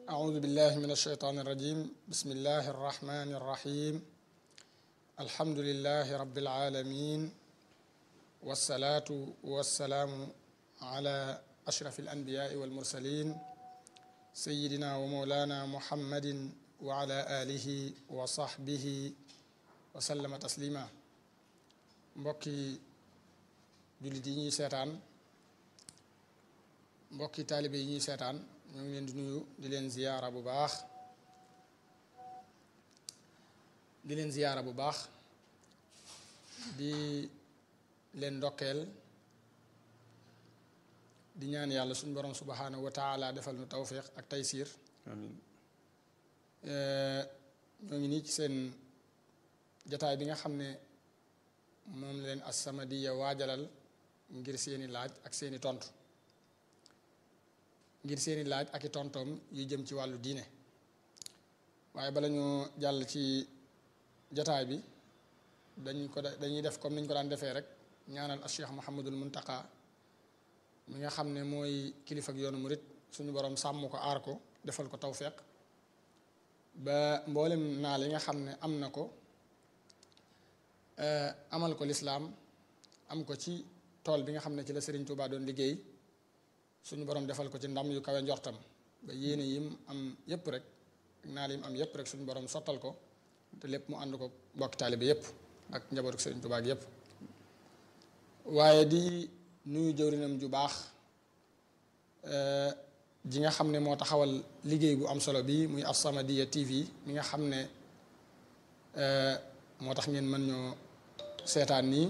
أعوذ بالله من الشيطان الرجيم بسم الله الرحمن الرحيم الحمد لله رب العالمين والصلاة والسلام على أشرف الأنبياء والمرسلين سيدنا ومولانا محمد وعلى آله وصحبه وسلم تسليما mbokki jullit yi ñuy seetaan mbokki taalibe yi ñuy seetaan ñoo ngi leen di nuyu di leen ziyaara bu baax di leen ziyaara bu baax di leen ndokkeel di ñaan yàlla suñu borom subhanahu wa taala defal nu tawfiq ak taysiir amiin ñoo ngi nii ci seen jataay bi nga xam ne moom leen As-Samadiyya waajalal ngir seeni laaj ak seeni tontu ngir seeni laaj ak i tontoom yu jëm ci wàllu diine waaye bala ñu jàll ci jataay bi dañ ko dañuy def comme niñ ko daan defee rek ñaanal al Cheikh Mouhamadul Muntaqa mi nga xam ne mooy kilifa ak yoonu murit suñu borom sàmm ko aar ko defal ko tawféq ba mboolem naa li nga xam ne am na ko amal ko lislaam am ko ci tool bi nga xam ne ci la Serigne Touba doon liggéey suñu borom defal ko ci ndam yu kawe njortam ba yéene yim am yépp rek naa lim am yépp rek suñu borom sottal ko te lépp mu ànd ko mbokki taalibe yépp ak njabootu Serigne Touba gi yépp waaye di nuyu jëwrinam ju baax ji nga xam ne moo taxawal liggéey bu am solo bi muy As-Samadiyya TV mi nga xam ne moo tax ngeen mën ñoo seetaan nii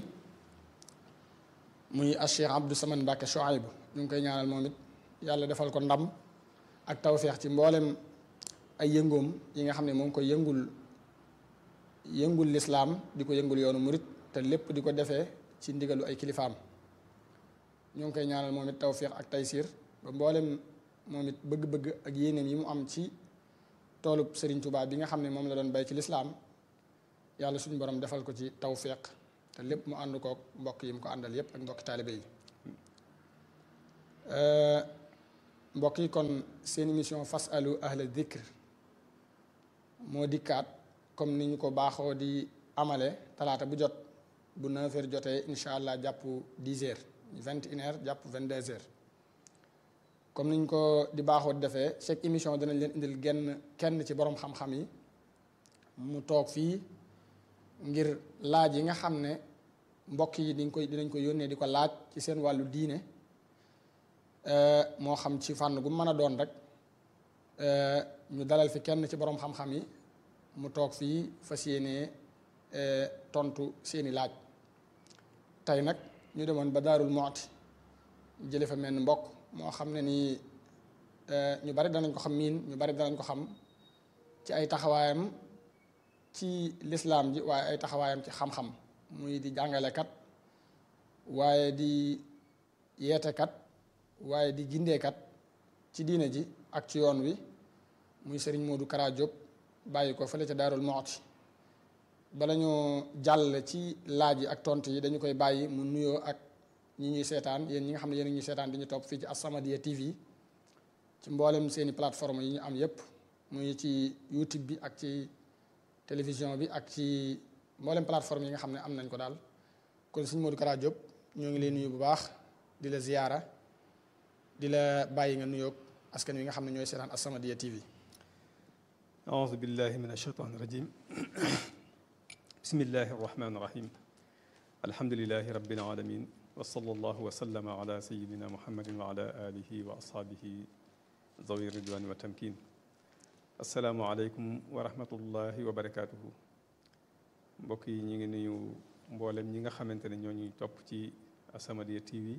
muy a Cheikh Abdou Samad Mbacke Chouaib ñu ngi koy ñaanal moom it yàlla defal ko ndam ak tawféex ci mboolem ay yëngoom yi nga xam ne moo ngi koy yëngul yëngul lislaam di ko yëngul yoonu murit te lépp di ko defee ci ndigalu ay kilifaam ñu ngi koy ñaanal moom it tawféex ak taysiir ba mboolem moom it bëgg-bëgg ak yéeneem yi mu am ci toolub Serigne Touba bi nga xam ne moom la doon bay ci lislaam yàlla suñu borom defal ko ci tawféq te lépp mu ànd kook mbokk yi mu ko àndal yépp ak mbokki taalibe yi mbokk yi kon seen émission fasalu ahla dhikr moo dikkaat comme ni ñu ko baaxoo di amale talaata bu jot bu 9 heures jotee incha allah jàpp 10 heures 21 heures jàpp 22 heures comme ni ñu ko di baaxoo di defee chaque émission danañ leen indil genn kenn ci borom xam-xam yi mu toog fii ngir laaj yi nga xam ne mbokk yi diñ koy dinañ ko yónnee di ko laaj ci seen wàllu diine moo xam ci fànn gu mën a doon rek ñu dalal fi kenn ci borom xam-xam yi mu toog fii fas yéenee tontu seeni laaj tey nag ñu demoon ba Daarul Muxti jële fa mel mbokk moo xam ne nii ñu bari danañ ko xam miin ñu bari danañ ko xam ci ay taxawaayam ci lislaam ji waaye ay taxawaayam ci xam-xam muy di jàngalekat waaye di yeetekat waaye di gindeekat ci diine ji ak ci yoon wi muy sëriñ Modou Kara Diop bàyyi ko fële ca Daarul Muxti bala ñoo jàll ci laaj yi ak tont yi dañu koy bàyyi mu nuyoo ak ñi ñuy seetaan yéen ñi nga xam ne yéen ñuy seetaan di ñu topp fii ci As-Samadiyya TV ci mboolem seeni plateforme yi ñu am yépp muy ci YouTube bi ak ci télévision bi ak ci mboolem plateforme yi nga xam ne am nañ ko daal kon sëñ Modou Kara Diop ñoo ngi leen nuyu bu baax di la ziyaara di la bàyyi nga nuyoog askan wi nga xam ne ñooy seetaan As-Samadiyya TV aouzu billahi min ashaytaani rajim bismillahi arrahmani irrahim alhamdulilahi rabbil alamin wa sallallahu wa sallama ala sayidina muhammadin wa ala alihi wa ashaabihi zawi ridwani wa tamkin asalaamualeykum wa rahmatullahi wa barakaatuhu mbokk yi ñu ngi nuyu mboolem ñi nga xamante ne ñoo ñuy topp ci As-Samadiyya TV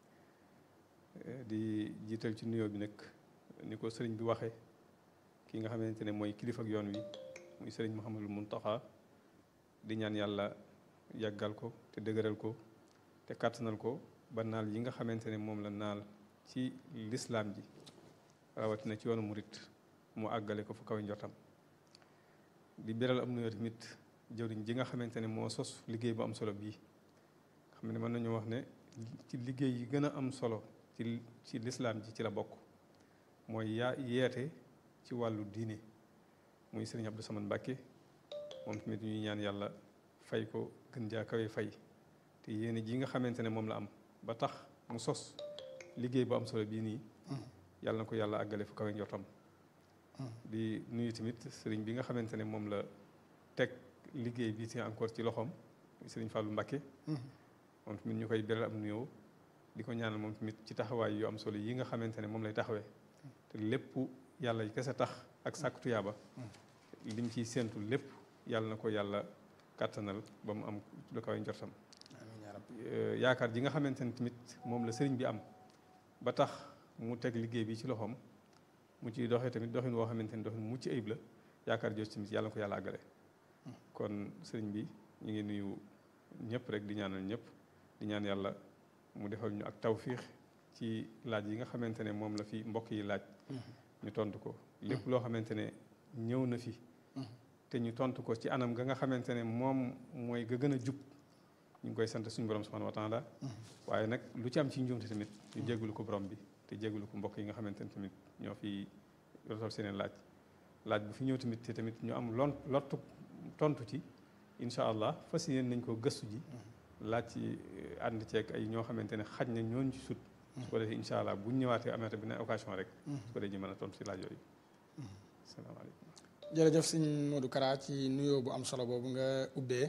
di jiital ci nuyoo bi nag ni ko sëriñ bi waxe ki nga xamante ne mooy kilifa ak yoon wi muy sëriñ Mouhamadul Muntaxa di ñaan yàlla yàggal ko te dëgëral ko te kàttanal ko ba naal yi nga xamante ne moom la naal ci lislaam ji rawatina ci yoonu murit mu àggale ko fu kaw njortam di beral am nuyoo tamit jëwriñ ji nga xamante ne moo sos liggéey bu am solo bii xam ne mën nañu wax ne ci liggéey yi gën a am solo ci ci lislaam ji ci la bokk mooy yaa yeete ci wàllu diine muy sëriñ Abdou Samane Mbacke moom tamit ñuy ñaan yàlla fay ko gën jaa kawe fay te yéene ji nga xamante ne moom la am ba tax mu sos liggéey bu am solo bii nii yàlla na ko yàlla àggale fu kawe njortam di nuyu tamit sëriñ bi nga xamante ne moom la teg liggéey bi ci encore ci loxoom muy sëriñ Fallou Mbacke moom tamit ñu koy beral am nuyoo di ko ñaanal moom tamit ci taxawaay yu am solo yi nga xamante ne moom lay taxawee te lépp yàlla yi kese tax ak sàkku tuyaaba lim ciy séentu lépp yàlla na ko yàlla kàttanal ba mu am lu kawe njortam yaakaar ji nga xamante ne tamit moom la sëriñ bi am ba tax mu teg liggéey bi ci loxoom mu ciy doxee tamit doxin woo xamante ni doxin mucc ayib la yaakaar jooju tamit yàlla na ko yàlla àggale kon sëriñ bi ñu ngi nuyu ñëpp rek di ñaanal ñëpp di ñaan yàlla mu defal ñu ak tawfiix ci laaj yi nga xamante ne moom la fi mbokk yi laaj ñu tontu ko lépp loo xamante ne ñëw na fi te ñu tontu ko ci anam ga nga xamante ne moom mooy ga gën a jub ñu ngi koy sant suñu borom subhanahu wa taala waaye nag lu ci am ci njuumte tamit ñu jégalu ko borom bi te jégalu ko mbokk yi nga xamante ne tamit ñoo fi rotal seeneen laaj laaj bu fi ñëw tamit te tamit ñu am lon lottu tontu ci incha allah fas yéen nañ ko gëstu ji laaj ci ànd ceeg ay ñoo xamante ne xaj na ñooñ ci sut su ko defee incha allah bu ñu ñëwaatee amaata bi ne occasion rek su ko defee ñu mën a tontu ci laaj yooyu asalaamaaleykum jërëjëf sëñ Modou Kara ci nuyoo bu am solo boobu nga ubbee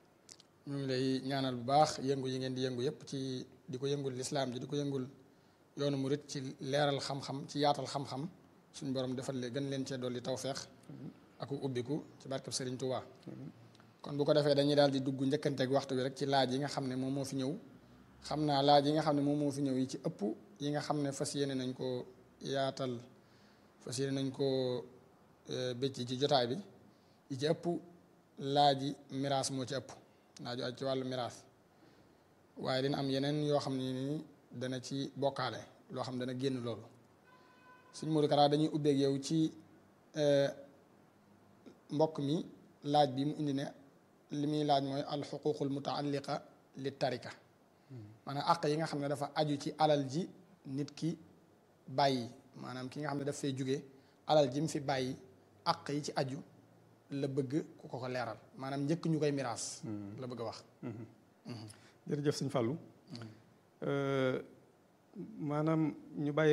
ñu ngi lay ñaanal bu baax yëngu yi ngeen di yëngu yëpp ci di ko yëngul lislaam ji di ko yëngul yoonu murit ci leeral xam-xam ci yaatal xam-xam suñu borom defal leen gën leen cee dolli tawfeex ak ubbiku ci barkeb Serigne Touba. kon bu ko defee dañuy daal di dugg njëkkanteeg waxtu bi rek ci laaj yi nga xam ne moom moo fi ñëw xam naa laaj yi nga xam ne moom moo fi ñëw yi ci ëpp yi nga xam ne fas yéene nañ ko yaatal fas yéene nañ ko bëcc ci jotaay bi yi ci ëpp laaj yi miraas moo ci ëpp laaju aj ci wàllu miraas waaye dina am yeneen yoo xam ne ni dana ci bokkaale loo xam ne dana génn loolu suñ Modou Kara dañuy ubbeeg yow ci mbokk mi laaj bi mu indi ne li muy laaj mooy alxuququl mutaalliqa li tarika maanaam àq yi nga xam ne dafa aju ci alal ji nit ki bàyyi maanaam ki nga xam ne daf fay jóge alal ji mu fi bàyyi àq yi ci aju la bëgg ku ko ko leeral maanaam njëkk ñu koy miraas la bëgg a wax jërëjëf sëñ Fallou maanaam ñu bàyyi